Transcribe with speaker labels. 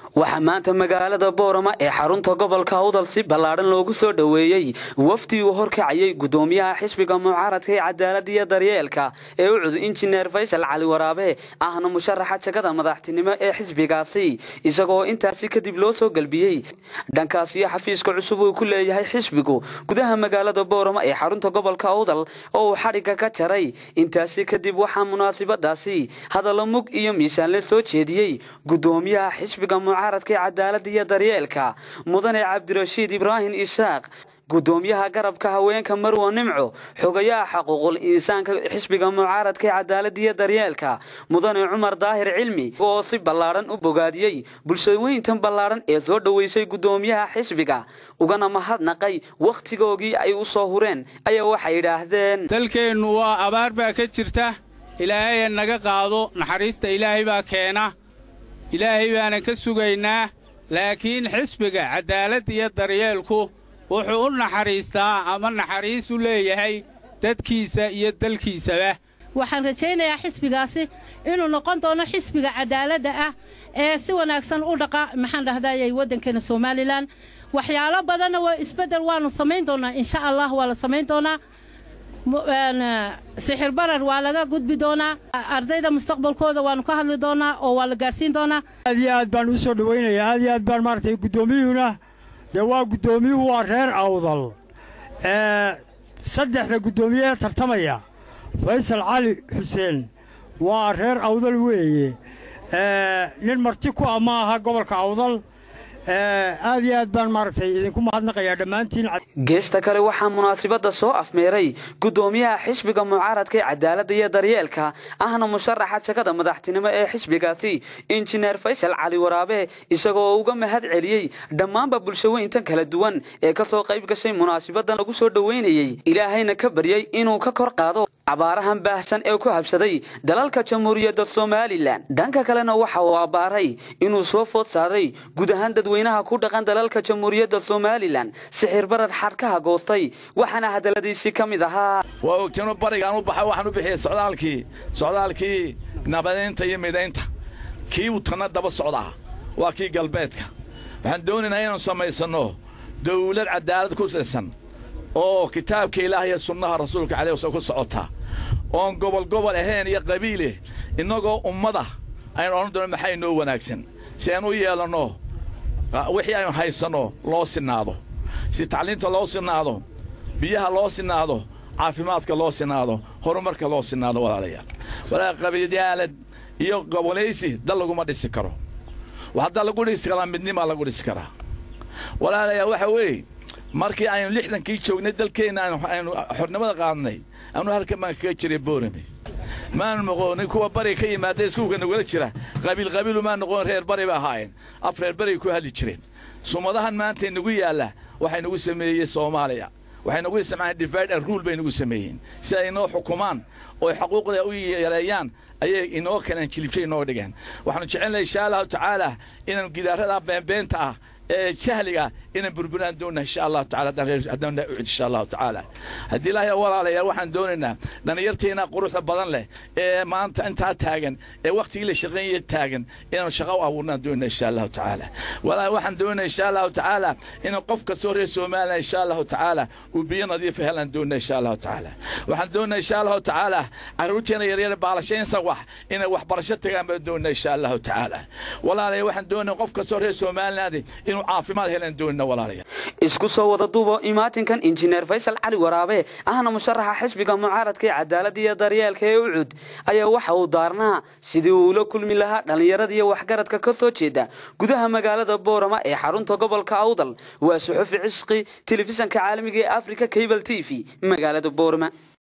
Speaker 1: waxaa maanta magaalada boorama ee xarunta gobolka awdal si ballaadhan loogu soo dhoweeyey wafdi uu horkacayay gudoomiyaha xisbiga mucaaradka ee cadaalada iyo daryeelka ee u cud injineer faysal cali waraabe ahna musharaxa jagada madaxtinimo ee xisbigaasi isagoo intaasi kadib loo soo gelbiyey dhankaasiyo xafiiska cusub uu ku leeyahay xisbigu gudaha magaalada boorama ee xarunta gobolka awdal oo uu xadhigga ka jaray intaasi kadib waxaa munaasibadaasi hadallo mug iyo miisaanle soo jeediyey gudoomiyaha xisbiga mucaaradka ee cadaalada iyo daryeelka mudane cabdirashiid ibraahim isaaq gudoomiyaha garabka haweenka marwo nimco xogayaha xaquuqul insaanka xisbiga mucaaradka ee cadaalada iyo daryeelka mudane cumar daahir cilmi oo si ballaadhan u bogaadiyey bulshooyintan ballaadhan ee soo dhoweysay gudoomiyaha xisbiga ugana mahadnaqay wakhtigoogii ay u soo hureen ayaa waxay yidhaahdeen
Speaker 2: dalkeennu waa abaar baa ka jirta ilaahay naga qaado naxariista ilaahay baa keena ilaahay baanan ka sugaynaa laakiin xisbiga cadaaladda iyo daryeelku wuxuu u naxariistaa ama naxariis u leeyahay dadkiisa iyo dalkiisaba
Speaker 3: waxaan rajaynayaa xisbigaasi inuu noqon doono xisbiga cadaaladda ah ee si wanaagsan u dhaqa maxaan dhahdayay waddankeena somalilan waxyaalo badanna waa isbeddel waannu samayn doonnaa insha allah waa la samayn doonaa sixir barar waa laga gudbi doonaa ardayda mustaqbalkooda waannu ka hadli doonaa oo waa la gaadhsiin doonaa
Speaker 4: aad iyo aad baan u soo dhowaynayaa aad iyo aad baan maaragtay guddoomiyuhuna dee waa guddoomiyuhu waa reer awdal saddexda guddoomiye ee tartamaya faysal cali xuseen waa reer awdal weeye nin marti ku ah ma aha gobolka awdal aad iyo aad baan maaragtay idinku mahadnaqayaa dhammaantiin
Speaker 1: geesta kale waxaa munaasibadda soo afmeeray gudoomiyaha xisbiga mucaaradka ee cadaaladda iyo daryeelka ahna musharaxa jagada madaxtinimo ee xisbigaasi injineer faysal cali waraabe isagoo uga mahad celiyey dhammaanba bulshaweyntan kala duwan ee ka soo qayb gashay munaasibaddan lagu soo dhoweynayey ilaahayna ka baryey inuu ka kor qaado abaarahan baahsan ee ku habsaday dalalka jamhuuriyadda somalilan dhanka kalena waxa uu abbaaray inuu soo food saaray guud ahaan dadweynaha ku dhaqan dalalka jamhuuriyadda somalilan sixir barar xadhkaha goostay waxaana hadalladiisii ka mid ahaa
Speaker 5: waa ogtino barigaan u baxay waxaan u bixiyey socdaalkii socdaalkii nabadaynta iyo midaynta kii utanna daba socdaa waa kii galbeedka waxaan doonaynaa inaanu samaysanno dawlad cadaalad ku tirsan oo kitaabka ilaah iyo sunnaha rasuulka caleh waslam ku socota oon gobol gobol ahayn iyo qabiileh innagoo ummada aynu odhan doono maxaa inoo wanaagsan si aynu u yeelanno wixii aynu haysanno loo sinnaado si tacliinta loo sinnaado biyaha loo sinnaado caafimaadka loo sinnaado horumarka loo sinnaado walaalayaal walaa qabiilyaalad iyo gobolaysi dal laguma dhisi karo haddaa lagu dhisi karaa midnimaa lagu dhisi karaa walaalayaal waxa weeye markii aynu lixdankii joognay dalkeenna aynu xornimada qaadnay anu halkan baan kaga jiray boorame maanu noqonin kuwa bariga ka yimaada iskuulka nagula jira qabiil qabiilu maa noqon reer bari ba ahaayeen af reer bariga ku hadli jireen sumadahan maanta nagu yaalla waxay nagu sameeyey soomaaliya waxay nagu isticmaaleen divide and rule bay nagu sameeyeen si ay inoo xukumaan oo xaquuqda u yareeyaan ayay inoo kaleen jilibshay inoo dhigeen waxaanu jecelnahay insha allahu tacaala inaanu gidaarada beenbeenta ah ee jahliga inaan burburaan doonna insha allahu tacala haddaan ucid insha allahu tacaala haddii ilaahay walaalayaal waxaan doonaynaa dhallinyarteenna quruxda badan leh ee maanta intaa taagan ee wakhtigii la shaqeynaya taagan inaanu shaqo u abuurnaan doonna insha allahu tacaala walaahi waxaan doonaa insha allahu tacaala inaan qof kastoo reer somalilan insha allahu tacaala uu biyo nadiifa helaan doonna insha allahu tacaala waxaan doonaa insha allahu tacaala carruurteena yaryar baalashaynsa wax inay waxbarasho tagaan baan doonna insha allahu tacaala walaalaya waxaan doonaa qof kastoo reer somaliland inuu caafimaad helaan doonna walaalayaal
Speaker 1: isku soo wada duubo imaatinkan injineer faysal cali waraabe ahna musharaxa xisbiga mucaaradka ee cadaaladda iyo daryeelka ee ucud ayaa waxa uu daarnaa sidii uu ula kulmi lahaa dhallinyarada iyo waxgaradka ka soo jeeda gudaha magaalada boorama ee xarunta gobolka awdal waa suxufi cisqi telefishanka caalamiga ee africa cable t v magaalada boorama